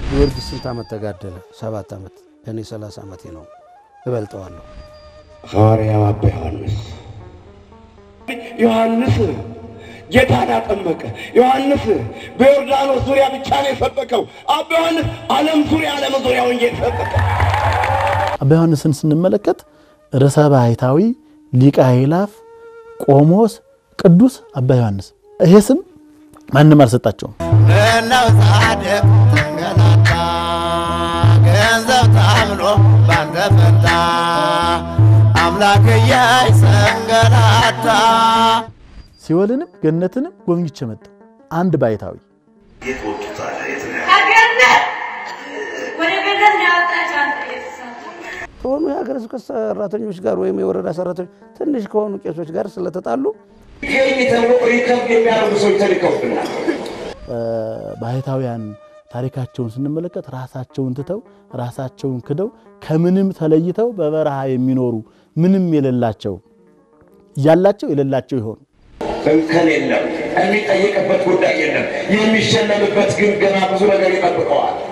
ጊዮርጊስ ስንት ዓመት ተጋደለ? ሰባት ዓመት። እኔ ሰላሳ ዓመቴ ነው፣ እበልጠዋለሁ። ሐዋርያው አባ ዮሐንስ ዮሐንስ ጌታን አጠመቀ። ዮሐንስ በዮርዳኖስ ዙሪያ ብቻ ነው የሰበከው። አባ ዮሐንስ ዓለም ዙሪያ ዓለም ዙሪያ ወንጌል ሰበከ። አባ ዮሐንስን ስንመለከት ርዕሰ ባሕታዊ ሊቀ አእላፍ ቆሞስ ቅዱስ አባ ዮሐንስ ይሄ ስም ማንም አልሰጣቸውም። ምነው ጻድቅ ተንገላታ ገንዘብ ታምኖ ባንተ ፈንታ አምላክዬ ሰንገላታ ሲወልንም ገነትንም ጎብኝቼ መጣሁ። አንድ ባሕታዊ ከገነት ወደ ገነት ነው ያወጣች አንተ የተሳተ ከሆኑ የሀገረ ስብከት ሰራተኞች ጋር ወይም የወረዳ ሰራተኞች ትንሽ ከሆኑ ቄሶች ጋር ስለተጣሉ ይህ ተብሎ ሪከርድ የሚያደርጉ ሰዎች ተልከውብናል። ባሕታውያን ታሪካቸውን ስንመለከት ራሳቸውን ትተው ራሳቸውን ክደው ከምንም ተለይተው በበረሃ የሚኖሩ ምንም የሌላቸው እያላቸው የሌላቸው ይሆኑ እንከን የለም፣ የሚጠይቅበት ጉዳይ የለም። የሚሸለምበት ግን ገና ብዙ ነገር ይጠብቀዋል።